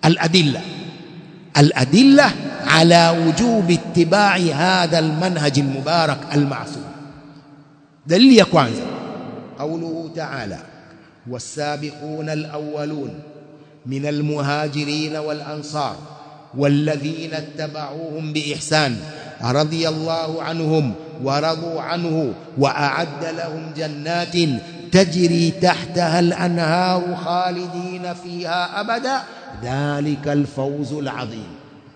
الأدلة الأدلة على وجوب اتباع هذا المنهج المبارك المعصوم دليل يا kwanza قوله تعالى والسابقون الأولون من المهاجرين والأنصار والذين اتبعوهم بإحسان رضي الله عنهم ورضوا عنه وأعد لهم جنات تجري تحتها الأنهار خالدين فيها أبدا ذلك الفوز العظيم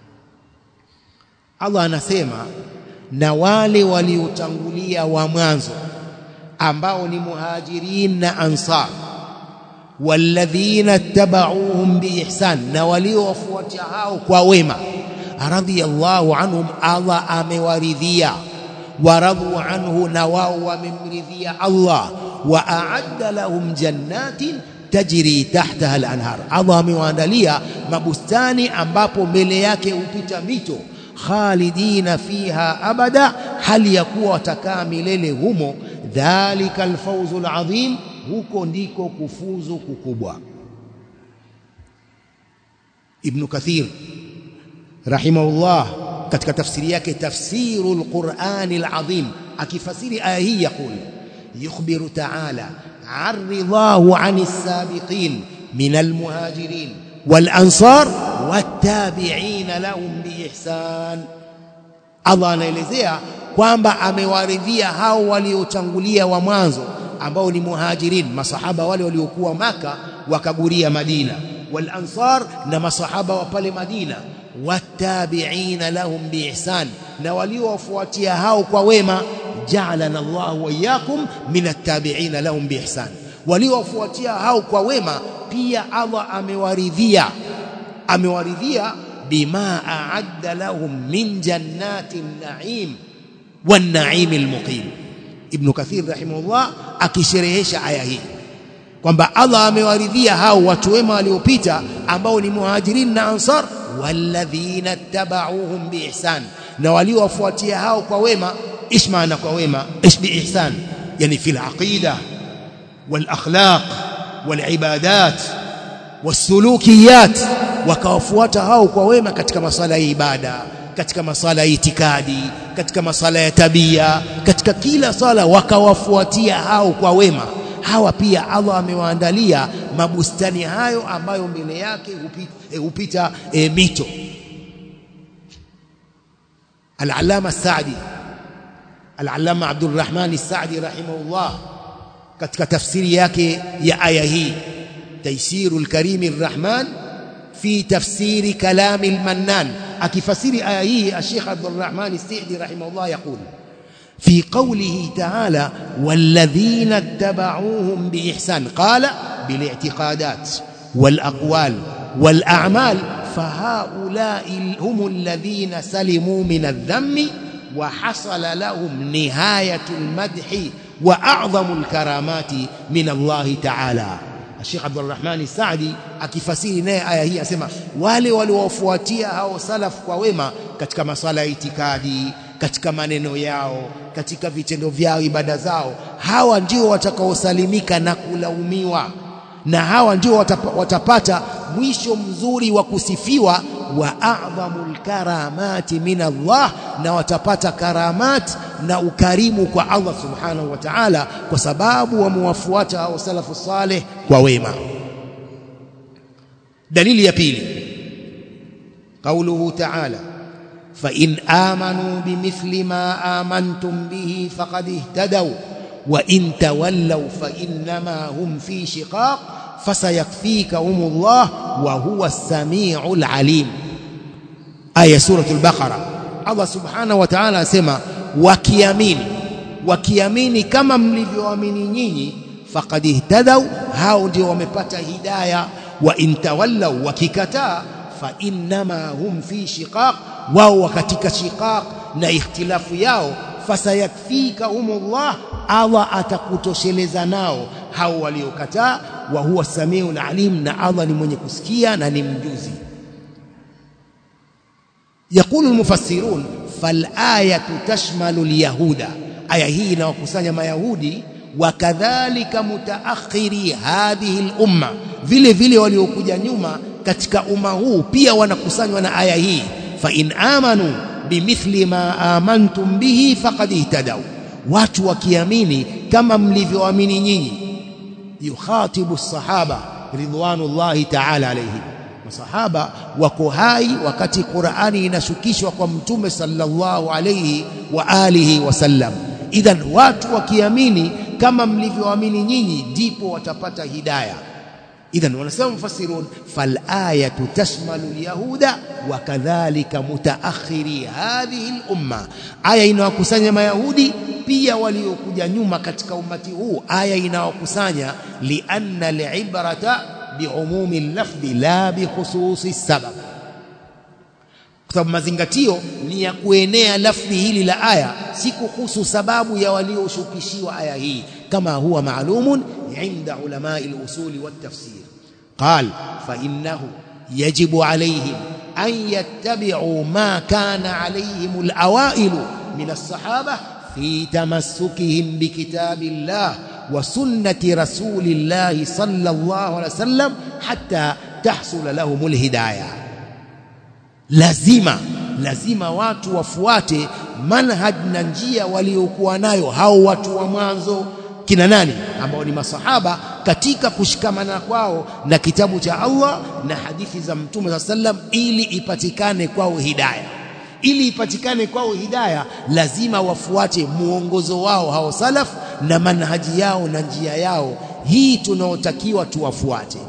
Allah anasema na wale waliotangulia wa mwanzo ambao ni muhajirin na ansar walladhina tabauhum biihsan na waliowafuatia hao kwa wema radhiyallahu anhum Allah amewaridhia waradhu anhu na wao wamemridhia Allah wa a'adda lahum jannatin tajri tahtaha al-anhar Allah amewaandalia mabustani ambapo mbele yake hupita mito khalidina fiha abada hali ya kuwa watakaa milele humo dhalika alfawzul adhim huko ndiko kufuzu kukubwa Ibn Kathir rahimahullah katika tafsiri yake tafsirul Qur'anil Azim akifasiri aya hii yakul yukhbiru ta'ala عن رضاه عن السابقين من المهاجرين والأنصار والتابعين لهم بإحسان Allah anaelezea kwamba amewaridhia hao waliotangulia wa mwanzo ambao ni muhajirin masahaba wale waliokuwa maka wakaguria Madina wal ansar na masahaba wa pale Madina watabi'ina lahum biihsan na waliowafuatia hao kwa wema ja'alana Allah wa iyyakum min attabi'ina lahum biihsan waliowafuatia hao kwa wema pia Allah amewaridhia amewaridhia bima a'adda lahum min jannatin na'im wan na'im al-muqim Ibn Kathir rahimahullah akisherehesha aya hii kwamba Allah amewaridhia hao watu wema waliopita ambao ni muhajirin na ansar walladhina tabauhum biihsan na waliowafuatia hao kwa wema ايش معنى kwa wema ايش باحسان يعني في العقيده والاخلاق والعبادات والسلوكيات wakawafuata hao kwa wema katika masala ya ibada katika masala ya itikadi katika masala ya tabia katika kila sala wakawafuatia hao kwa wema hawa pia Allah amewaandalia mabustani hayo ambayo mbele yake hupita, e, hupita e, mito Al-Allama Saadi Al-Allama Abdul Rahman Saadi rahimahullah katika tafsiri yake ya aya hii Taysirul Karim Rahman fi tafsiri kalam al-Mannan akifasiri aya hii Sheikh Abdul Rahman Saadi rahimahullah yaqul في قوله تعالى والذين اتبعوهم بإحسان قال بالاعتقادات والأقوال والأعمال فهؤلاء هم الذين سلموا من الذم وحصل لهم نهاية المدح وأعظم الكرامات من الله تعالى الشيخ عبد الرحمن السعدي akifasiri naye aya hii asema wale waliowafuatia hao salaf kwa wema katika masala ya itikadi katika maneno yao katika vitendo vyao ibada zao hawa ndio watakaosalimika na kulaumiwa na hawa ndio watapa, watapata mwisho mzuri wa kusifiwa wa a'dhamul karamati min Allah na watapata karamat na ukarimu kwa Allah subhanahu wa ta'ala kwa sababu wamewafuata hao salafu saleh kwa wema dalili ya pili qauluhu ta'ala فإن آمنوا بمثل ما آمنتم به فقد اهتدوا وإن تولوا فإنما هم في شقاق فسيكفيكهم الله وهو السميع العليم آية سورة البقرة الله سبحانه وتعالى سمى وكيامين وكيامين كما mlivyoamini nyinyi faqad ihtadaw hao ndio wamepata hidayah wa in tawallaw wakikataa fa innama hum fi shiqaq wao katika shiqaq na ikhtilafu yao fasayakfikahumullah Allah atakutosheleza nao hao waliokataa wa huwa samiul alim na Allah ni mwenye kusikia na ni mjuzi يقول المفسرون فالآية تشمل اليهود aya hii inawakusanya mayahudi wakadhalika mutaakhiri hadhihi al-umma vile vile waliokuja nyuma katika umma huu pia wanakusanywa na aya hii fa in amanu bimithli ma amantum bihi faqad ihtadaw watu wakiamini kama mlivyoamini nyinyi yukhatibu sahaba ridwanullahi ta'ala alayhim masahaba wako hai wakati Qur'ani inashukishwa kwa mtume sallallahu alayhi wa alihi wasallam idhan watu wakiamini kama mlivyoamini nyinyi ndipo watapata hidayah idhan wanasema mufassirun fal ayatu tashmalu alyahuda wa kadhalika mutaakhiri hadhihi al-umma aya inawakusanya mayahudi pia waliokuja nyuma katika umati huu aya inawakusanya lianna al-ibrata biumumi al-lafdhi la bikhususi sabab kwa sababu mazingatio ni ya kuenea lafdhi hili la aya si kuhusu sababu ya walioshukishiwa aya hii kama huwa maalumun inda ulamai al-usul wat-tafsir قال فإنه يجب عليهم أن يتبعوا ما كان عليهم الأوائل من الصحابة في تمسكهم بكتاب الله وسنة رسول الله صلى الله عليه وسلم حتى تحصل لهم الهداية lazima lazima watu wafuate manhaj na njia waliokuwa nayo hao watu wa mwanzo kina nani ambao ni masahaba katika kushikamana kwao na kitabu cha Allah na hadithi za Mtume wa sallam ili ipatikane kwao hidayah ili ipatikane kwao hidayah lazima wafuate muongozo wao hao salaf na manhaji yao na njia yao hii tunaotakiwa tuwafuate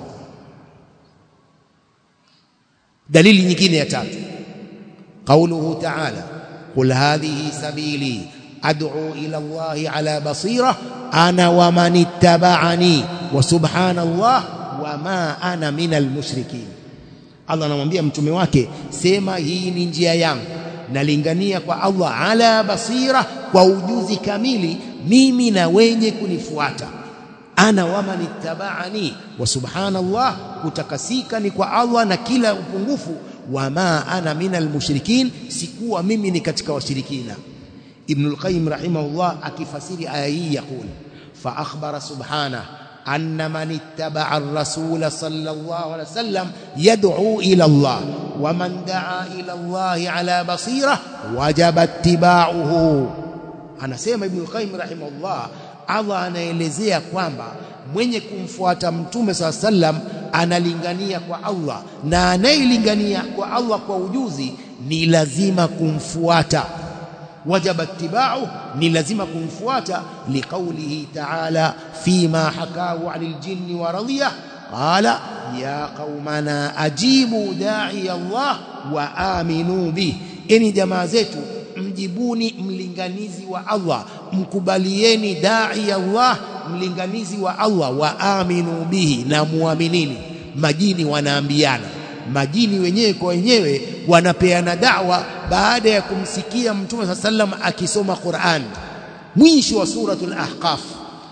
dalili nyingine ya tatu qauluhu ta'ala qul hadhihi sabili ad'u ila Allah ala basira ana wa man ittaba'ani wa subhanallah wa ma ana minal mushrikin Allah anamwambia mtume wake sema hii ni njia yangu nalingania kwa Allah ala basira kwa ujuzi kamili mimi na wenye kunifuata ana wa man ittaba'ani wa subhanallah kutakasika ni kwa Allah na kila upungufu wa ma ana minal mushrikin sikuwa mimi ni katika washirikina ابن القيم رحمه الله akifasiri aya hii يقول فأخبر سبحانه أن من اتبع الرسول صلى الله عليه وسلم يدعو إلى الله ومن دعا إلى الله على بصيرة وجب اتباعه anasema Ibn al-Qayyim rahimahullah Allah anaelezea kwamba mwenye kumfuata mtume saa sallam analingania kwa Allah na anayelingania kwa Allah kwa ujuzi ni lazima kumfuata wajaba ittiba'u ni lazima kumfuata liqaulihi ta'ala fima hakahu 'anil jinni wa radiyah qala ya qaumana ajibu da'i Allah wa aminu bi eni jamaa zetu mjibuni mlinganizi wa Allah mkubalieni da'i Allah mlinganizi wa Allah wa aminu bihi na muaminini majini wanaambiana majini wenyewe kwa wenyewe wanapeana da'wa baada ya kumsikia mtume sa sallam akisoma Qur'an mwisho wa suratul ahqaf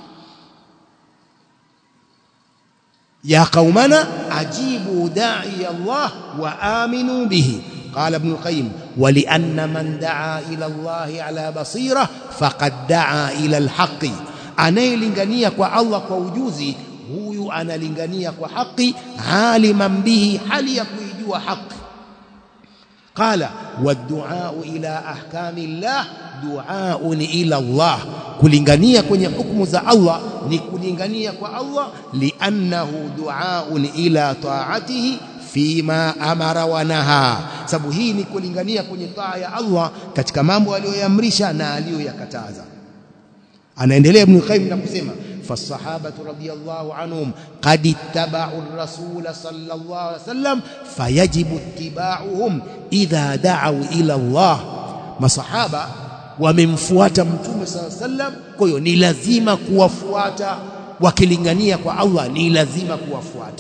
ya qaumana ajibu da'i Allah wa aminu bihi قال ابن القيم ولأن من دعا إلى الله على بصيرة فقد دعا إلى الحق anayelingania kwa Allah kwa ujuzi huyu analingania kwa haki aliman bihi hali ya kuijua haki qala waddu'a ila ahkami llah du'aun ila Allah kulingania kwenye hukumu za Allah ni kulingania kwa Allah liannahu du'aun ila ta'atihi fima amara wa naha sababu hii ni kulingania kwenye taa ya Allah katika mambo aliyoyamrisha na aliyoyakataza anaendelea ibn Qayyim na kusema فالصحابه رضي الله عنهم قد اتبعوا الرسول صلى الله عليه وسلم فيجب اتباعهم اذا دعوا الى الله masahaba wamemfuata mtume صلى الله عليه وسلم kwa hiyo ni lazima kuwafuata wakilingania kwa Allah ni lazima kuwafuata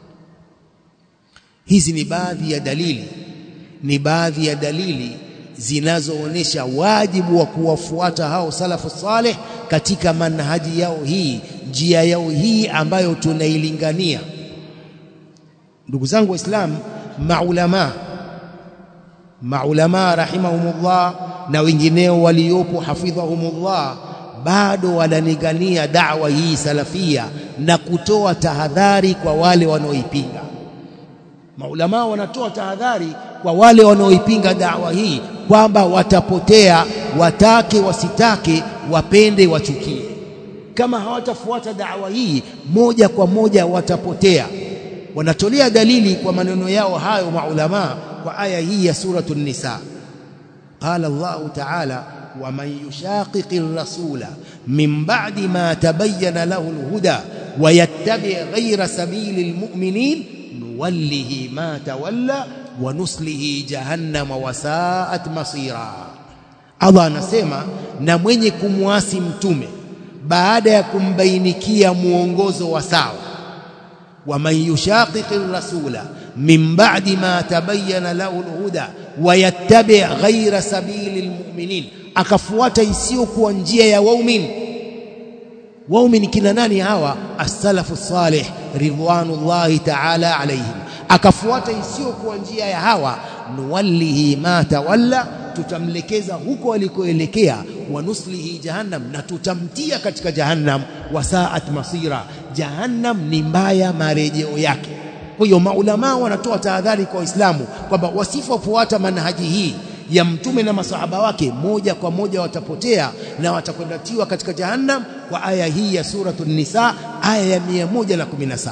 hizi ni baadhi ya dalili ni baadhi ya dalili zinazoonesha wajibu wa kuwafuata hao salafu saleh katika manhaji yao hii njia yao hii ambayo tunailingania ndugu zangu waislamu maulama maulama rahimahumullah na wengineo waliopo hafidhahumullah bado wanalingania da'wa hii salafia na kutoa tahadhari kwa wale wanaoipinga maulama wanatoa tahadhari kwa wale wanaoipinga dawa hii kwamba watapotea watake wasitake wapende wachukie kama hawatafuata dawa hii moja kwa moja watapotea wanatolea dalili kwa maneno yao hayo maulama kwa aya hii ya suratul nisa qala Allah ta'ala ومن يشاقق الرسول من بعد ما تبين له الهدى ويتبع غير سبيل المؤمنين نوله ما تولى ونسله جهنم وساءت مصيرا Allah anasema na mwenye kumwasi mtume baada ya kumbainikia muongozo wa sawa waman yushaqiqi rasula min ba'di ma tabayyana lahu alhuda wayattabi' ghayra sabili almu'minin akafuata isiyokuwa njia ya waumini waumini kina nani hawa as-salafu salih ridwanullahi ta'ala alaihim akafuata isiyokuwa njia ya hawa nuwallihi ma tawalla tutamlekeza huko alikoelekea wa nuslihi jahannam na tutamtia katika jahannam wasaat masira jahannam ni mbaya marejeo yake kwa hiyo maulama wanatoa tahadhari kwa waislamu kwamba wasipofuata manhaji hii ya mtume na masahaba wake moja kwa moja watapotea na watakwenda tiwa katika jahannam kwa aya hii ya suratul nisa aya ya 117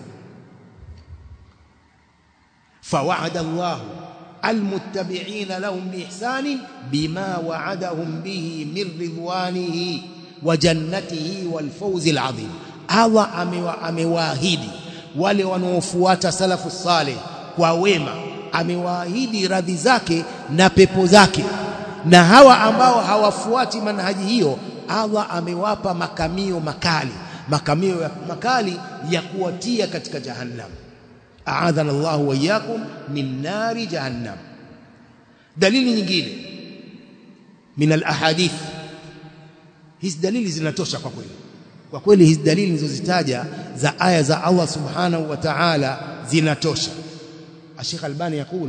فوعد الله المتبعين لهم بإحسان بما وعدهم به من رضوانه وجنته والفوز العظيم الله amewaahidi wale wanaofuata salafu saleh kwa wema amewaahidi radhi zake na pepo zake na hawa ambao hawafuati manhaji hiyo Allah amewapa makamio makali makamio ya makali ya kuwatia katika jahannam a'adhana Allah wa iyyakum min nari jahannam dalili nyingine min alahadith hizi dalili zinatosha kwa kweli kwa kweli hizi dalili nilizozitaja za aya za Allah subhanahu wa ta'ala zinatosha Sheikh Albani yakul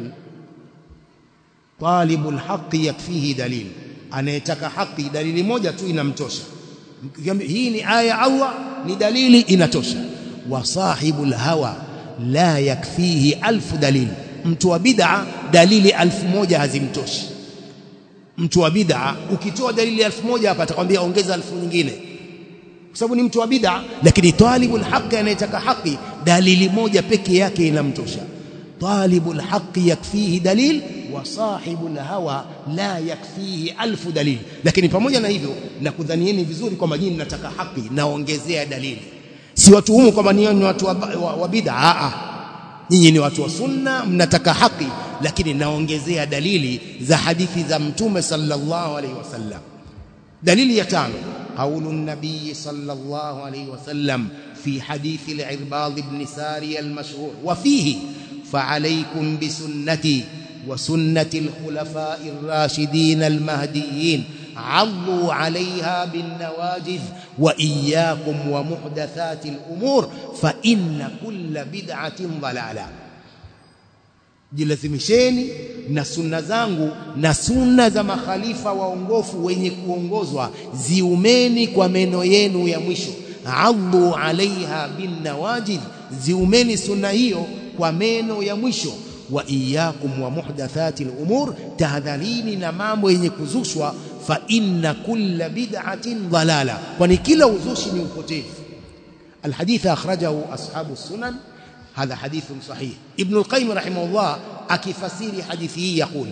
talibul haqqi yakfihi dalil anayetaka haki dalili moja tu inamtosha hii ni aya Allah ni dalili inatosha wa sahibul hawa la yakfihi alfu dalil mtu wa bid'a dalili alfu moja hazimtoshi mtu wa bid'a ukitoa dalili alfu moja hapa atakwambia ongeza alfu nyingine kwa sababu ni mtu wa bid'a lakini talibul haqqi anayetaka haki dalili moja peke yake inamtosha talibul haqqi yakfihi dalil wa sahibul hawa la yakfihi alfu dalil lakini pamoja na hivyo nakudhanieni vizuri kwamba nyinyi mnataka haki naongezea dalili si watu humu kwamba ni watu wa, wa, wa bid'a a nyinyi ni watu wa sunna mnataka haki lakini naongezea dalili za hadithi za mtume sallallahu alaihi wasallam dalili ya tano قول النبي صلى الله عليه وسلم في حديث العرباض بن ساري المشهور وفيه فعليكم بسنتي وسنة الخلفاء الراشدين المهديين عضوا عليها بالنواجذ وإياكم ومحدثات الأمور فإن كل بدعة ضلالة jilazimisheni na sunna zangu na sunna za makhalifa waongofu wenye kuongozwa ziumeni kwa meno yenu ya mwisho addu alaiha bin nawajid ziumeni sunna hiyo kwa meno ya mwisho wa iyyakum wa muhdathati al-umur tahadharini na mambo yenye kuzushwa fa inna kulla bid'atin dhalala kwani kila uzushi ni upotevu الحديث أخرجه أصحاب السنن هذا حديث صحيح ابن القيم رحمه الله أكفسير حديثه يقول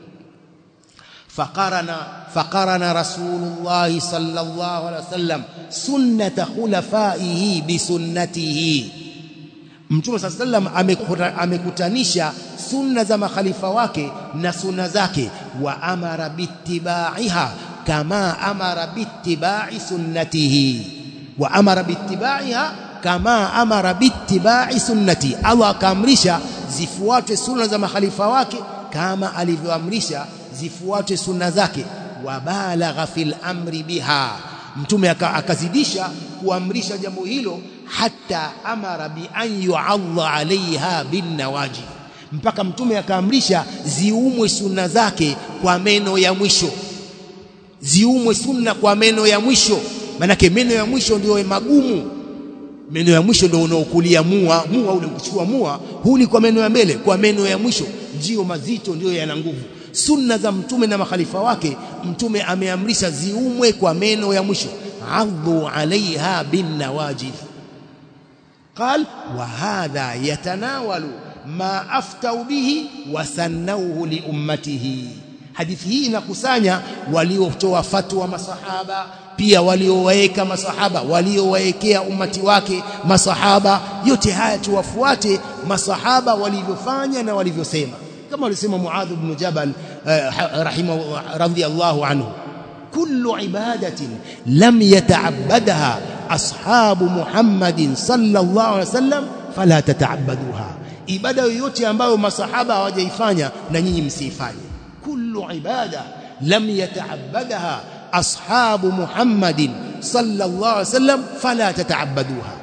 فقرن فقرن رسول الله صلى الله عليه وسلم سنة خلفائه بسنته Mtume صلى الله عليه وسلم amekutanisha sunna za makhalifa wake na sunna zake wa amara bittibaiha kama amara bittibai sunnatihi wa amara bittibaiha kama amara bittibai sunnati Allah akaamrisha zifuatwe sunna za makhalifa wake kama alivyoamrisha zifuatwe sunna zake wa balagha fil amri biha mtume akazidisha kuamrisha jambo hilo hata amara bi an yu'alla alaiha bin nawajib mpaka mtume akaamrisha ziumwe sunna zake kwa meno ya mwisho ziumwe sunna kwa meno ya mwisho manake meno ya mwisho ndio magumu meno ya mwisho ndio unaokulia mua mua ule ukichukua mua huli kwa meno ya mbele kwa meno ya mwisho ndio mazito ndio yana nguvu sunna za mtume na makhalifa wake mtume ameamrisha ziumwe kwa meno ya mwisho adhu alaiha bin nawajid قال وهذا يتناول ما افتوا به وسنوه لامته hadithi hii inakusanya waliotoa fatwa masahaba pia waliowaweka masahaba waliowaekea umati wake masahaba yote haya tuwafuate masahaba walivyofanya na walivyosema kama alisema Muadh ibn Jabal rahimahu radhiyallahu anhu kullu ibadatin lam yata'abbadaha ashabu Muhammadin sallallahu alaihi wasallam fala tata'abbaduha ibada yoyote ambayo masahaba hawajaifanya na nyinyi msiifanye kullu ibada lam yata'abbadaha ashabu Muhammadin sallallahu alaihi wasallam fala tata'abbaduha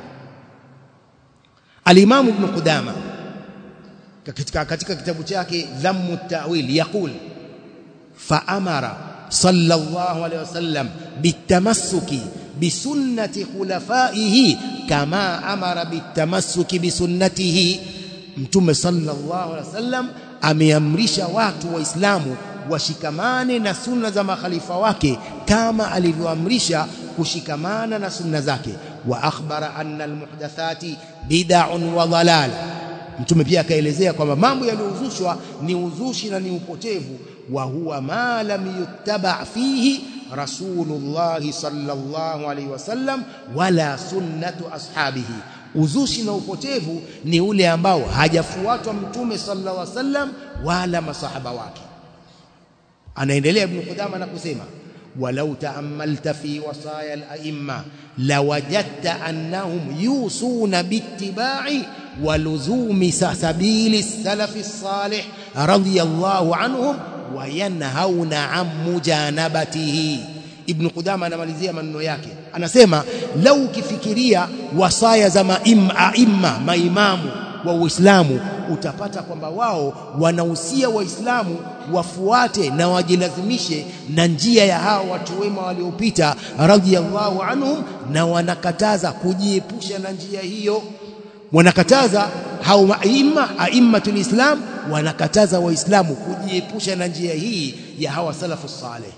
al-Imam Ibn Qudama katika katika kitabu chake Dhammu at-Ta'wil yaqul fa amara sallallahu alaihi wasallam bitamassuki bisunnati khulafaihi kama amara bitamassuki bisunnatihi mtume sallallahu alaihi wasallam ameamrisha watu waislamu washikamane na sunna za makhalifa wake kama alivyoamrisha kushikamana na sunna zake wa akhbara anna almuhdathati bid'un wa dhalal mtume pia akaelezea kwamba mambo yaliyozushwa ni uzushi na ni upotevu wa huwa ma lam yuttaba fihi rasulullah sallallahu alaihi wasallam wala sunnatu ashabihi uzushi na upotevu ni ule ambao hajafuatwa mtume sallallahu alaihi wasallam wala masahaba wake anaendelea ibn Qudama na kusema walau taammalta fi wasaya al-a'imma lawajadta annahum yusuna bittiba'i waluzumi sabili salafi salih radiyallahu anhum wa yanhauna an mujanabatihi ibn Qudama anamalizia maneno yake anasema lau ukifikiria wasaya za maimma maimamu wa Uislamu utapata kwamba wao wanahusia waislamu wafuate na wajilazimishe na njia ya hao watu wema waliopita radhiallahu anhum na wanakataza kujiepusha na njia hiyo wanakataza hao maima aimmatul islam wanakataza waislamu kujiepusha na njia hii ya hawa salafu saleh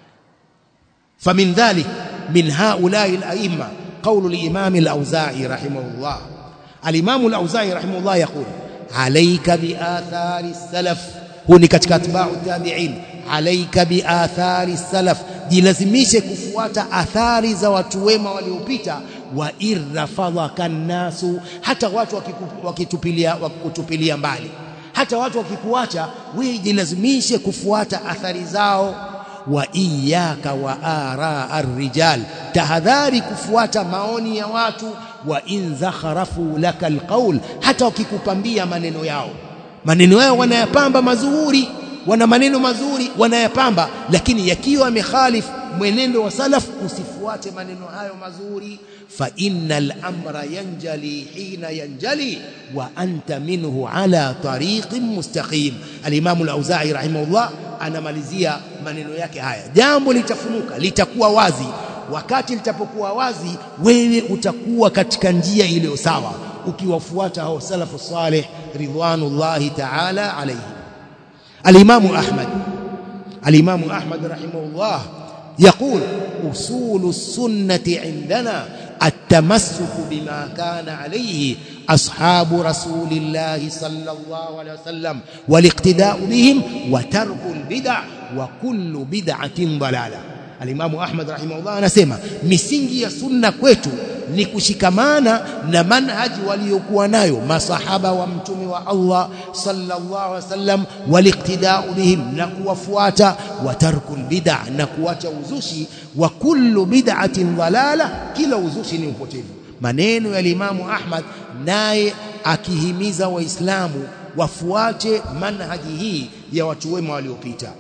فمن ذلك من هؤلاء الأئمة قول الإمام الأوزاعي رحمه الله الإمام الأوزاعي رحمه الله يقول عليك بآثار السلف هو katika atba'u tabi'in عليك بآثار السلف jilazimishe kufuata athari za watu wema waliopita wa irrafadhaka nasu hata watu wakitupilia wakutupilia mbali hata watu wakikuacha wewe jilazimishe kufuata athari zao wa iyaka wa ara arrijal tahadhari kufuata maoni ya watu wa in zakharafu laka alqaul hata wakikupambia maneno yao maneno yao wanayapamba mazuri wana maneno mazuri wanayapamba lakini yakiwa yamekhalif mwenendo wa salaf usifuate maneno hayo mazuri fa innal amra yanjali hina yanjali wa anta minhu ala tariqin mustaqim al-imam al-auza'i rahimahullah anamalizia maneno yake haya jambo litafunuka litakuwa wazi wakati litapokuwa wazi wewe utakuwa katika njia iliyo sawa ukiwafuata hao salafu salih ridwanullahi ta'ala alayhi al-imam ahmad al-imam ahmad rahimahullah يقول أصول السنة عندنا التمسك بما كان عليه أصحاب رسول الله صلى الله عليه وسلم والاقتداء بهم وترك البدع وكل بدعة ضلالة الإمام أحمد رحمه الله anasema misingi ya sunna kwetu ni kushikamana na manhaji waliokuwa nayo masahaba wa mtume wa Allah sallallahu alaihi wasallam waliqtida'u bihim na kuwafuata wa tarkul bid'a na kuacha uzushi wa kullu bid'atin dhalala kila uzushi ni upotevu maneno ya Imamu Ahmad naye akihimiza waislamu wafuate manhaji hii ya watu wema waliopita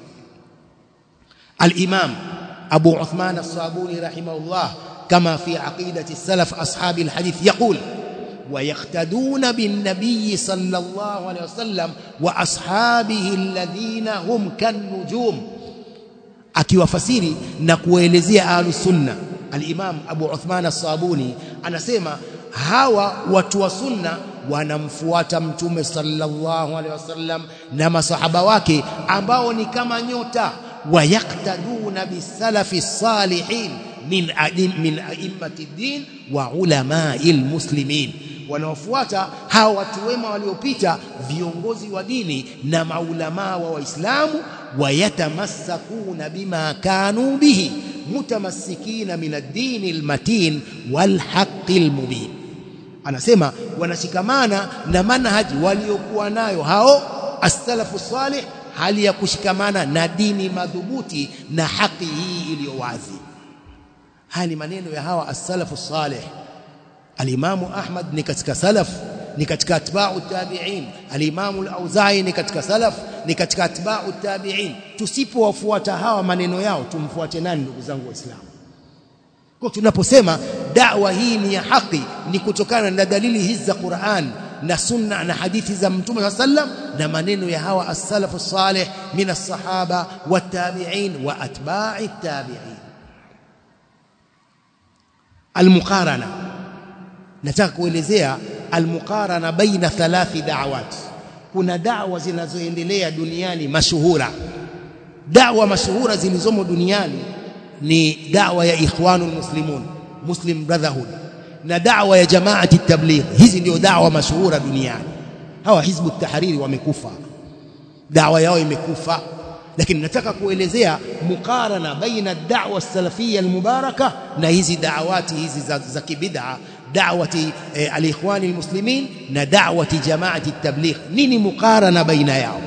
al-Imam Abu Uthman as-Sabuni rahimahullah كما في عقيدة السلف أصحاب الحديث يقول ويقتدون بالنبي صلى الله عليه وسلم وأصحابه الذين هم كالنجوم akiwafasiri na kuelezea ahlus sunna al-Imam Abu Uthman as-Sabuni anasema hawa watu wa sunna wanamfuata mtume sallallahu alaihi wasallam na masahaba wake ambao ni kama nyota wayaktaduna bisalafi salihin min adim, min a'immati din wa ulamai almuslimin wanaofuata hawa watu wema waliopita viongozi wa dini na maulamaa wa waislamu wayatamassakuna bima kanu bihi mutamassikina min ad-din al-matin wal haqqi al-mubin anasema wanashikamana na manhaji waliokuwa nayo hao as-salafu salih hali ya kushikamana na dini madhubuti na haki hii iliyo wazi haya ni maneno ya hawa as-salafu salih al-imamu Ahmad ni katika salaf ni katika atba'u tabi'in al-imamu al-Auza'i ni katika salaf ni katika atba'u tabi'in tusipowafuata hawa maneno yao tumfuate nani ndugu zangu waislamu kwa tunaposema da'wa hii ni ya haki ni kutokana na dalili hizi za Qur'an na sunna na hadithi za mtume sallam na maneno ya hawa as-salafu salih min as-sahaba wat-tabi'in wa atba'i at-tabi'in al-muqarana nataka kuelezea al-muqarana baina thalathi da'awat kuna da'wa zinazoendelea duniani mashuhura da'wa mashuhura zilizomo duniani ni da'wa ya ikhwanul muslimun muslim brotherhood na da'wa ya jamaati tabligh hizi ndio da'wa mashuhura duniani hawa hizbu tahariri wamekufa da'wa yao imekufa lakini nataka kuelezea mukarana baina da'wa salafia almubaraka na hizi da'awati hizi za, za kibid'a da'wati eh, alikhwani almuslimin na da'wati jamaati tabligh nini mukarana baina yao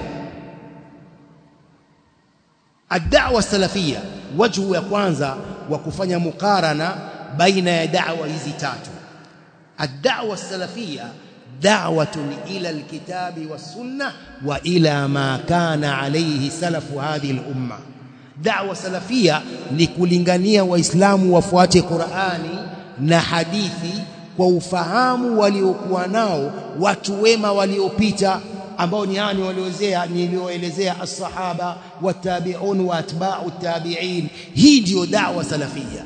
الدعوه السلفيه وجه ya kwanza wa kufanya mukarana baina ya da'wa hizi tatu الدعوه السلفيه دعوه الى الكتاب والسنه والى ما كان عليه سلف هذه الامه دعوه سلفيه ni kulingania waislamu wafuate Qur'ani na hadithi kwa ufahamu waliokuwa nao watu wema waliopita ambao ni yani walioelezea nilioelezea as-sahaba watabi'un wa atba'u tabi'in hii ndio da'wa salafia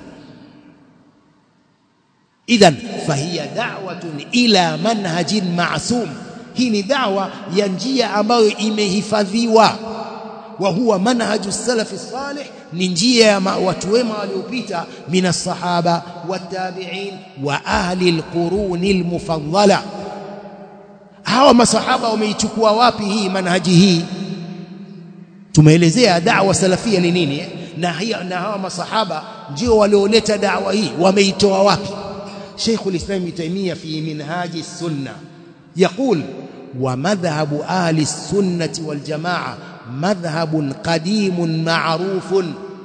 idhan fahiya da'watun ila manhajin ma'sum hii ni da'wa ya njia ambayo imehifadhiwa wa huwa manhaju salafi salih ni njia ya watu wema waliopita mina sahaba watabi'in wa ahli alquruni almufaddala hawa masahaba wameichukua wapi hii manhaji hii tumeelezea da'wa salafia ni nini eh? na, hiya, na hawa masahaba ndio walioleta da'wa hii wameitoa wapi Sheikh al-Islam Ibn Taymiyyah fi minhaji sunna يقول ومذهب أهل السنة والجماعة مذهب قديم معروف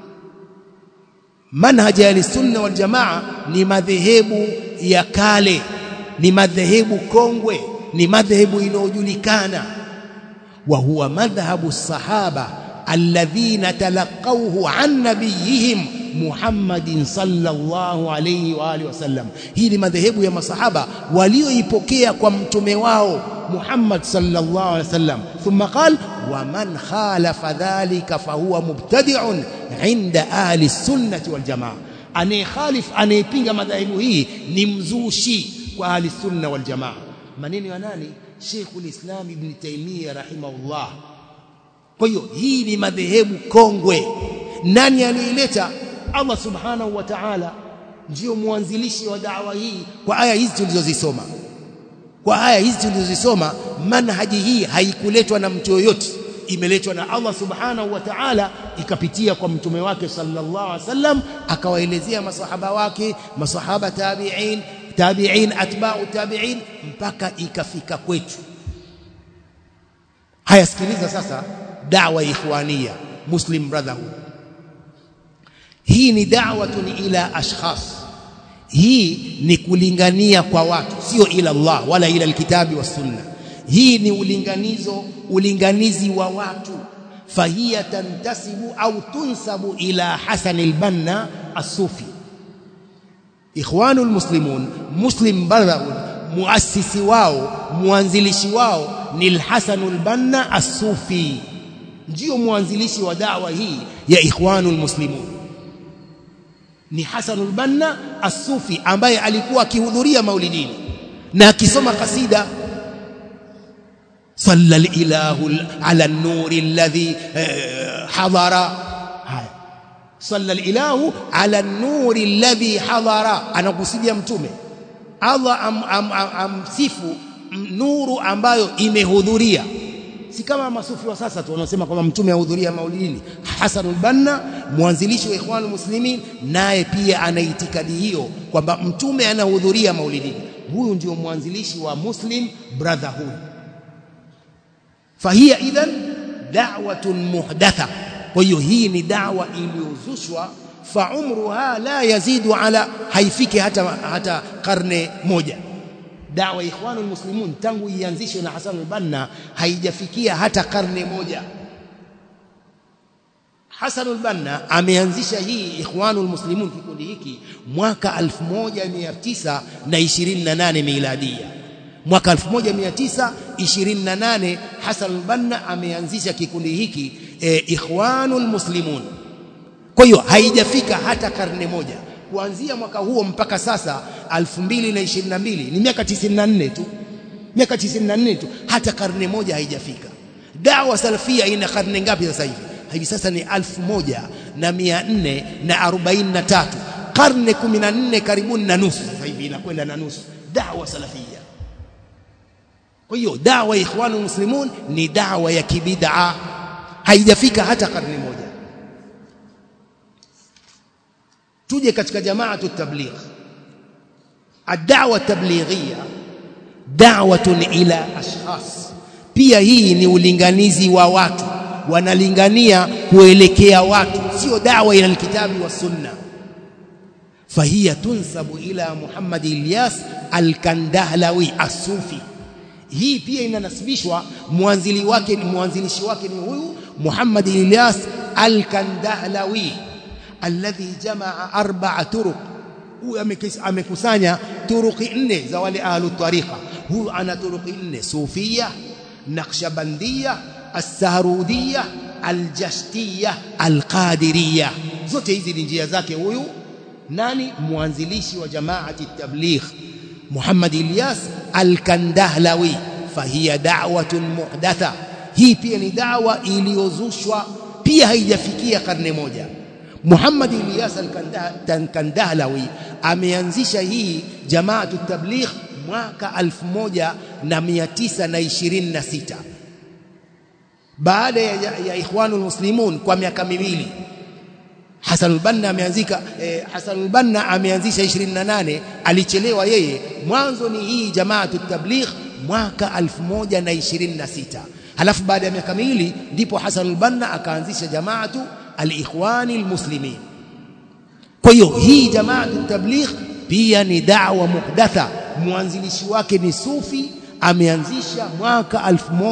منهج أهل السنة والجماعة ni madhehebu ya kale ni madhehebu kongwe ni madhehebu inayojulikana wa huwa madhhabu sahaba alladhina talaqawhu an nabiyihim Muhammadin sallallahu alayhi wa alihi wasallam hii ni madhehebu ya masahaba walioipokea kwa mtume wao Muhammad sallallahu alayhi wasallam thumma qala wa man khalafa dhalika fahuwa mubtadi'un 'inda ahli sunnati wal jamaa anayekhalif anayepinga madhehebu hii ni mzushi kwa ahli sunna wal jamaa maneno ya nani Sheikhul Islam Ibn Taymiyyah rahimahullah kwa hiyo hii ni madhehebu kongwe nani aliileta Allah subhanahu wa ta'ala ndio mwanzilishi wa da'wa hii kwa aya hizi tulizozisoma kwa aya hizi tulizozisoma manhaji hii haikuletwa na mtu yoyote imeletwa na Allah subhanahu wa ta'ala ikapitia kwa mtume wake sallallahu alaihi wasallam akawaelezea masahaba wake masahaba tabi'in tabi'in atba'u tabi'in mpaka ikafika kwetu haya sikiliza sasa da'wa ikhwania muslim brotherhood hii ni da'watun ila ashkhas hii ni kulingania kwa watu sio ila Allah wala ila alkitabi was sunna hii ni ulinganizo ulinganizi wa watu fahiya tantasibu au tunsabu ila Hasan al-Banna as-Sufi ikhwanul muslimun muslim brotherhood muasisi wao mwanzilishi wao ni al-Hasan al-Banna as-Sufi ndio mwanzilishi wa da'wa hii ya ikhwanul muslimun ni Hasan al-Banna as-Sufi ambaye alikuwa akihudhuria maulidini na akisoma kasida صلى الاله على النور الذي حضر صلى الاله على النور الذي حضر anakusudia mtume Allah am, am, am, amsifu nuru ambayo imehudhuria si kama masufi wa sasa tu wanaosema kwamba mtume ahudhuria maulidini Hassan al-Banna mwanzilishi wa Ikhwan muslimin naye pia ana itikadi hiyo kwamba mtume anahudhuria maulidini huyu ndio mwanzilishi wa Muslim Brotherhood fahia idhan da'watun muhdatha kwa hiyo hii ni dawa iliyozushwa fa umruha la yazidu ala haifiki hata hata karne moja dawa ikhwanul muslimun tangu ianzishwe na Hassan al-Banna haijafikia hata karne moja Hassan al-Banna ameanzisha hii ikhwanul muslimun kikundi hiki mwaka 1928 miladia mwaka 1928 Hassan al-Banna ameanzisha kikundi hiki e, ikhwanul muslimun kwa hiyo haijafika hata karne moja kuanzia mwaka huo mpaka sasa 2022 ni miaka 94 tu miaka 94 tu hata karne moja haijafika dawa salafia ina karne ngapi sasa hivi hivi sasa ni 1443 karne 14 karibuni na nusu sasa hivi inakwenda na nusu dawa salafia kwa hiyo dawa ikhwanu muslimun ni dawa ya kibid'a haijafika hata karne moja tuje katika jamaatu tabligh ad-da'wa tablighia da'watun ila ashkhas pia hii ni ulinganizi wa watu wanalingania kuelekea watu sio dawa ila alkitabi wa sunna fahiya tunsabu ila Muhammad Ilyas al-Kandahlawi as-Sufi hii pia inanasibishwa mwanzili wake mwanzilishi wake ni huyu Muhammad Ilyas al-Kandahlawi alladhi jamaa arba'a turuq huyu amekusanya turuqi nne za wale ahlu tariqa huyu ana turuqi nne sufia naqshbandia as-sahrudiyya al-jashtiyya al-qadiriyya zote hizi ni njia zake huyu nani mwanzilishi wa jamaati tabligh Muhammad Ilyas al-Kandahlawi fahiya da'watun muhdatha hii pia ni dawa iliyozushwa pia haijafikia karne moja Muhammad Ilyas al-Kandahlawi ameanzisha hii jamaatu tabligh mwaka 1926 baada ya, ya ikhwanul muslimun kwa miaka miwili Hassan al-Banna ameanzika eh, Hassan al-Banna ameanzisha 28 alichelewa yeye mwanzo ni hii jamaatu tabligh mwaka 1026 halafu baada ya miaka miwili ndipo Hassan al-Banna akaanzisha jamaatu al-ikhwani al-muslimin kwa hiyo hii jamaatu tabligh pia ni da'wa muhdatha mwanzilishi wake ni sufi ameanzisha mwaka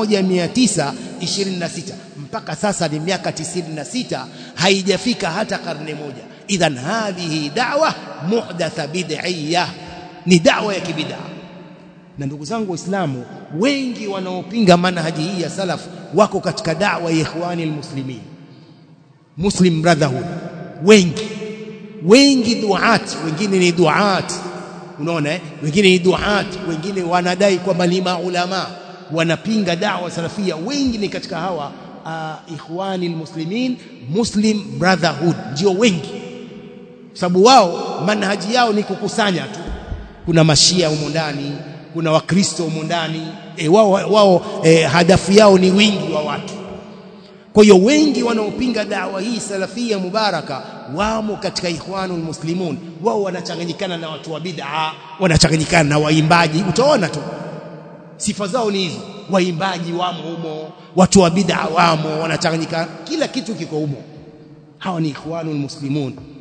1926 mpaka sasa ni miaka 96 haijafika hata karne moja idhan hadhihi da'wa muhdatha bid'iyya ni da'wa ya kibid'a na ndugu zangu waislamu wengi wanaopinga manhaji hii ya salaf wako katika da'wa ya ikhwani almuslimin muslim brotherhood wengi wengi duat wengine ni duat unaona eh? wengine ni duat wengine wanadai kwamba ni maulama wanapinga da'wa salafia wengi ni katika hawa uh, ikhwani almuslimin muslim brotherhood ndio wengi sababu wao manhaji yao ni kukusanya tu kuna mashia humo ndani kuna wakristo humo ndani e, wao, wao e, hadafu yao ni wingi wa watu kwa hiyo wengi wanaopinga dawa hii salafia mubaraka wamo katika ikhwanul muslimun wao wanachanganyikana na watu wa bid'a wanachanganyikana na waimbaji utaona tu sifa zao ni hizo waimbaji wamo humo watu wa bid'a wamo wanachanganyikana kila kitu kiko humo hawa ni ikhwanul muslimun